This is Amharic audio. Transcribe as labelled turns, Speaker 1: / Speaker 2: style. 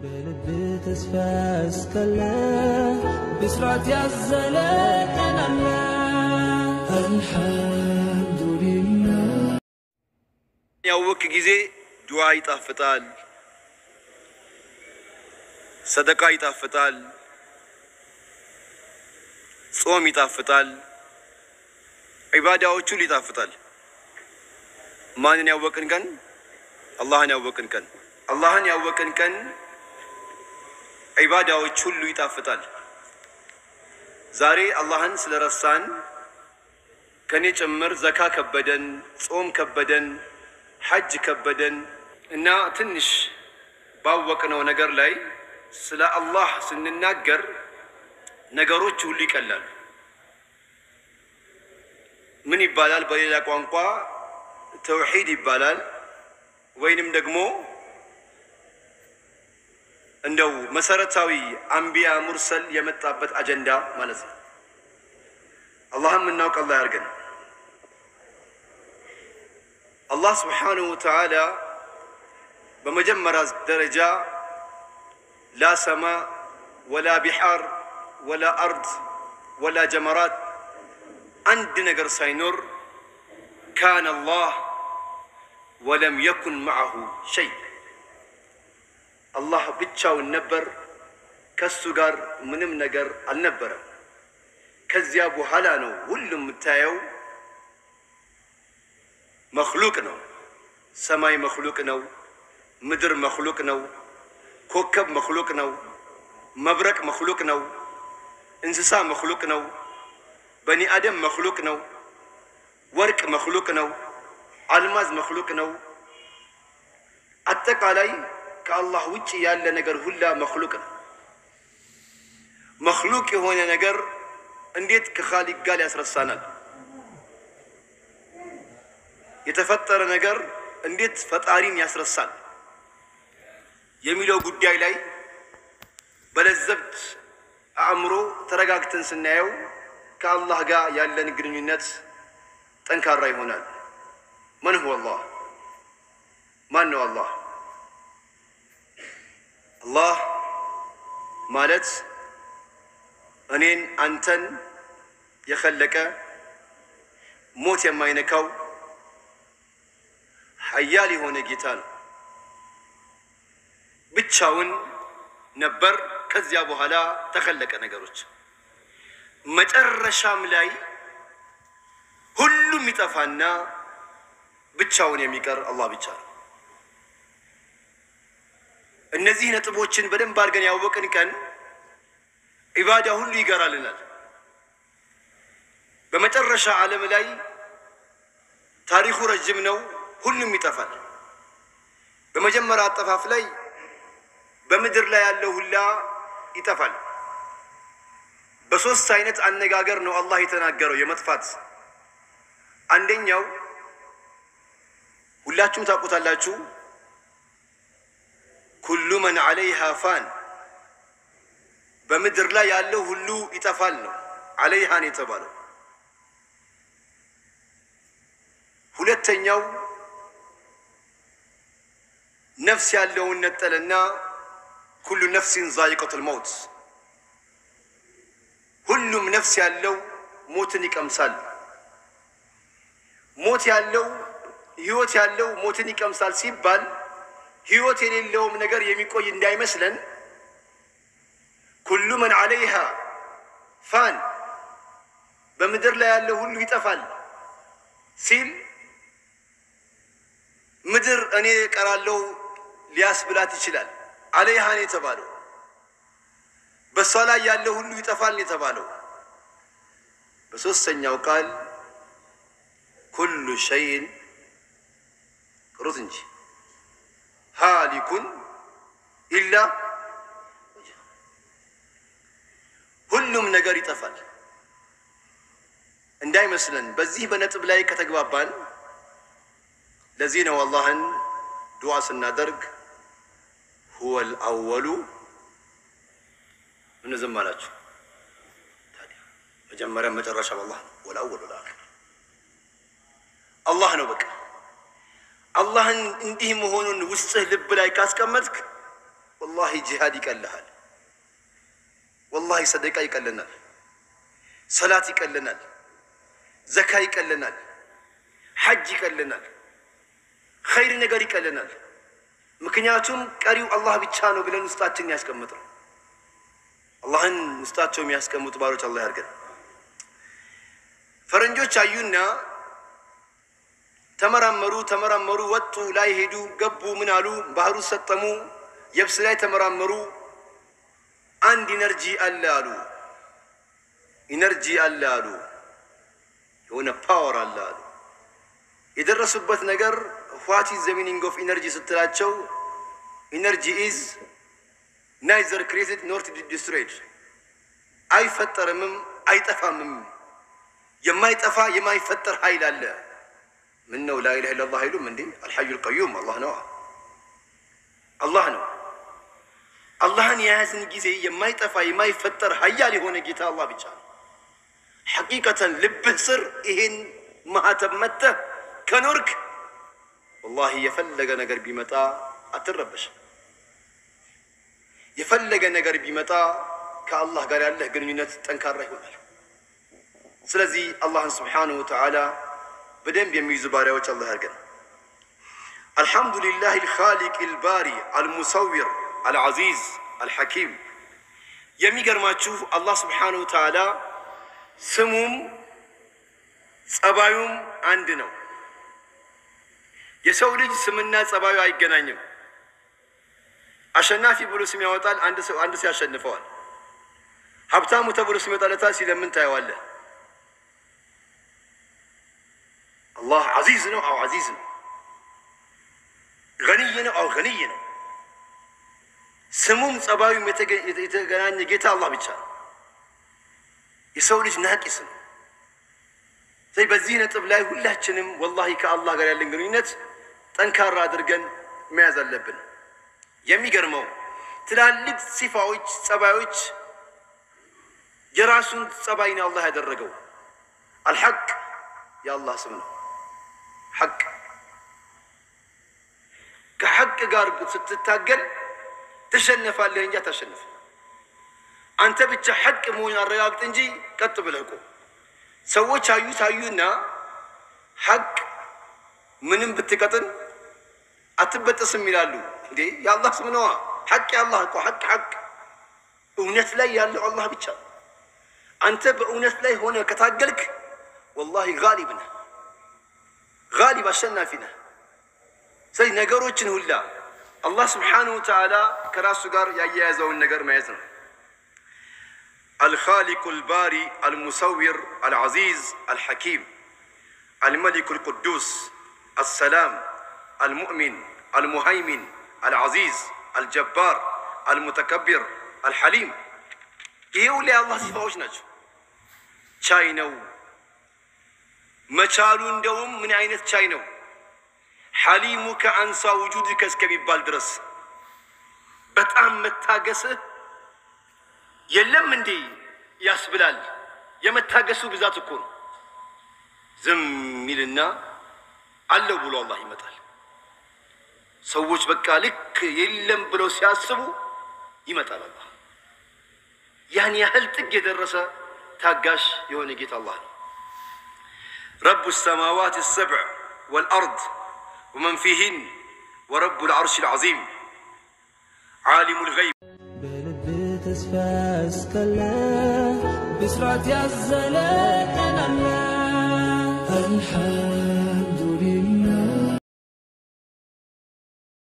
Speaker 1: በልብ ተስፋ ያስከለ ብስራት ያዘለ ቀን አለ አልሐምዱሊላህ
Speaker 2: ያወክ ጊዜ ዱዓ ይጣፍጣል፣ ሰደቃ ይጣፍጣል፣ ጾም ይጣፍጣል፣ ዒባዳዎች ሁሉ ይጣፍጣል። ማንን ያወቅን ቀን? አላህን ያወቅን ቀን። አላህን ያወቅን ቀን ዒባዳዎች ሁሉ ይጣፍጣል። ዛሬ አላህን ስለረሳን ከኔ ጭምር ዘካ ከበደን፣ ጾም ከበደን፣ ሐጅ ከበደን እና ትንሽ ባወቅነው ነገር ላይ ስለ አላህ ስንናገር ነገሮች ሁሉ ይቀላሉ። ምን ይባላል? በሌላ ቋንቋ ተውሂድ ይባላል፣ ወይንም ደግሞ እንደው መሰረታዊ አንቢያ ሙርሰል የመጣበት አጀንዳ ማለት ነው። አላህም እናውቅ አላህ ያርገን። አላህ ስብሓንሁ ወተዓላ በመጀመሪያ ደረጃ ላ ሰማ ወላ ቢሓር ወላ አርድ ወላ ጀመራት አንድ ነገር ሳይኖር ካነ አላህ ወለም የኩን መዐሁ ሸይ አላህ ብቻውን ነበር፣ ከሱ ጋር ምንም ነገር አልነበረም። ከዚያ በኋላ ነው ሁሉም የምታየው መክሉቅ ነው። ሰማይ መክሉቅ ነው። ምድር መክሉቅ ነው። ኮከብ መክሉቅ ነው። መብረቅ መክሉቅ ነው። እንስሳ መክሉቅ ነው። በኒ አደም መክሉቅ ነው። ወርቅ መክሉቅ ነው። አልማዝ መክሉቅ ነው። አጠቃላይ ከአላህ ውጭ ያለ ነገር ሁላ መክሉቅ ነው። መክሉቅ የሆነ ነገር እንዴት ከኻሊቅ ጋር ያስረሳናል? የተፈጠረ ነገር እንዴት ፈጣሪን ያስረሳል የሚለው ጉዳይ ላይ በለዘብት አእምሮ ተረጋግተን ስናየው ከአላህ ጋር ያለን ግንኙነት ጠንካራ ይሆናል። መን ሁወ አላህ? ማን ነው አላህ? አላህ ማለት እኔን አንተን የኸለቀ ሞት የማይነካው ሀያል የሆነ ጌታ ነው። ብቻውን ነበር። ከዚያ በኋላ ተኸለቀ ነገሮች። መጨረሻም ላይ ሁሉም ይጠፋና ብቻውን የሚቀር አላህ ብቻ ነው። እነዚህ ነጥቦችን በደንብ አድርገን ያወቅን ቀን ዒባዳ ሁሉ ይገራልናል። በመጨረሻ ዓለም ላይ ታሪኩ ረጅም ነው። ሁሉም ይጠፋል። በመጀመሪያ አጠፋፍ ላይ በምድር ላይ ያለው ሁላ ይጠፋል። በሶስት አይነት አነጋገር ነው አላህ የተናገረው የመጥፋት። አንደኛው ሁላችሁም ታውቁታላችሁ፣ ኩሉ መን ዐለይሃ ፋን፣ በምድር ላይ ያለው ሁሉ ይጠፋል ነው ዐለይሃን የተባለው። ሁለተኛው ነፍስ ያለውን ነጠለና ኩሉ ነፍሲን ዛይቀቱል መውት ሁሉም ነፍስ ያለው ሞትን ይቀምሳል። ሞት ያለው ህይወት ያለው ሞትን ይቀምሳል ሲባል ህይወት የሌለውም ነገር የሚቆይ እንዳይመስለን ኩሉ መን ዐለይሃ ፋን በምድር ላይ ያለው ሁሉ ይጠፋል ሲል ምድር እኔ እቀራለሁ ሊያስብላት ይችላል። ዐለይሃን የተባለው በእሷ ላይ ያለው ሁሉ ይጠፋል የተባለው። በሦስተኛው ቃል ኩሉ ሸይን ቅሩት እንጂ ሃሊኩን ኢላ ሁሉም ነገር ይጠፋል እንዳይመስለን። በዚህ በነጥብ ላይ ከተግባባን ለዚህ ነው አላህን ዱዓ ስናደርግ ሁወል አወሉ ምን ዝም አላችሁ? ታዲያ መጀመሪያ መጨረሻ አላህ ነው። ወል አወሉ ለአኺር አላህ ነው። በቃ አላህን እንዲህ መሆኑን ውስጥህ ልብ ላይ ካስቀመጥክ ወላሂ ጂሃድ ይቀልሃል። ወላሂ ሰደቃ ይቀለናል። ሰላት ይቀለናል። ዘካ ይቀለናል። ሐጅ ይቀለናል። ኸይር ነገር ይቀለናል። ምክንያቱም ቀሪው አላህ ብቻ ነው ብለን ውስጣችን ያስቀምጥ ነው። አላህን ውስጣቸው የሚያስቀምጡ ባሮች አላህ ያድርገን። ፈረንጆች አዩና ተመራመሩ ተመራመሩ፣ ወጡ፣ ላይ ሄዱ፣ ገቡ፣ ምን አሉ፣ ባህሩ ሰጠሙ፣ የብስ ላይ ተመራመሩ። አንድ ኢነርጂ አለ አሉ። ኢነርጂ አለ አሉ። የሆነ ፓወር አለ አሉ። የደረሱበት ነገር ዋት ኢዝ ዘ ሚኒንግ ኦፍ ኢነርጂ ስትላቸው ኢነርጂ ኢዝ ናይዘር ክሬትድ ኖርት ዲስትሮይድ፣ አይፈጠርምም አይጠፋምም። የማይጠፋ የማይፈጠር ኃይል አለ። ምን ነው ላኢላሃ ኢለላህ አይሉም እንዴ? አልሐዩል ቀዩም አላህ ነው፣ አላህ ነው። አላህን የያዝን ጊዜ የማይጠፋ የማይፈጠር ሀያል የሆነ ጌታ አላህ ብቻ ነው። ሐቂቀተን ልብህ ስር ይሄን ማህተብ መተህ ከኖርክ ወላሂ የፈለገ ነገር ቢመጣ አትረበሽም። የፈለገ ነገር ቢመጣ ከአላህ ጋር ያለህ ግንኙነት ጠንካራ ይሆናል። ስለዚህ አላህን ስብሓነሁ ወተዓላ በደንብ የሚይዙ ባሪያዎች አላህ ያርገን። አልሐምዱሊላህ አልኻሊቅ አልባሪ አልሙሰዊር አልዓዚዝ አልሐኪም። የሚገርማችሁ አላህ ስብሓነሁ ወተዓላ ስሙም ጸባዩም አንድ ነው። የሰው ልጅ ስምና ጸባዩ አይገናኝም። አሸናፊ ብሎ ስም ያወጣል፣ አንድ ሰው አንድ ሰው ያሸንፈዋል። ሀብታሙ ተብሎ ስም ይወጣለታል፣ ሲለምን ታየዋለህ። አላህ አዚዝ ነው፣ አው አዚዝ ነው። ገኒይ ነው፣ አው ገኒይ ነው። ስሙም ጸባዩም የተገናኘ ጌታ አላህ ብቻ ነው። የሰው ልጅ ናቂስ ነው። ስለዚህ በዚህ ነጥብ ላይ ሁላችንም ወላሂ ከአላህ ጋር ያለን ግንኙነት ጠንካራ አድርገን መያዝ አለብን። የሚገርመው ትላልቅ ሲፋዎች፣ ጸባዮች የራሱን ጸባይ ነው አላህ ያደረገው። አልሐቅ የአላህ ስም ነው። ሐቅ ከሐቅ ጋር ስትታገል ትሸነፋለህ እንጂ አታሸንፍም። አንተ ብቻ ሐቅ መሆን አረጋግጥ እንጂ ቀጥ ብለህ ቁም። ሰዎች አዩት አዩና ሐቅ ምንም ብትቀጥን አትበጠስም ይላሉ። እንዴ የአላህ ስም ነዋ። ሐቅ የአላህ እኮ ሐቅ ሐቅ እውነት ላይ ያለው አላህ ብቻ። አንተ በእውነት ላይ ሆነ ከታገልክ ወላሂ ጋሊብ ነህ፣ ጋሊብ አሸናፊ ነህ። ስለዚህ ነገሮችን ሁላ አላህ ስብሓነሁ ወተዓላ ከራሱ ጋር ያያያዘውን ነገር ማየት ነው። الخالق الباري المصور العزيز الحكيم الملك القدوس السلام المؤمن المهيمن العزيز الجبار المتكبر الحليم ይሄ ሁሉ የአላህ ሲፋዎች ናቸው። ቻይ ነው መቻሉ እንደውም ምን አይነት ቻይ ነው ሐሊሙ ከአንሳ ውጁድከ እስከሚባል ድረስ በጣም መታገስህ የለም እንዴ ያስብላል። የመታገሱ ብዛት እኮ ነው። ዝም ሚልና አለው ብሎ አላህ ይመጣል። ሰዎች በቃ ልክ የለም ብለው ሲያስቡ ይመጣል አላህ። ያን ያህል ጥግ የደረሰ ታጋሽ የሆነ ጌታ አላህ ነው። ረቡ ሰማዋት ሰብዕ ወልአርድ ወመን ፊህን ወረቡ ልዓርሽ ልዓዚም ዓሊሙ ልገይብ
Speaker 1: በልብ ተስፋ ያስከለ ብስራት ያዘለ ቀናለ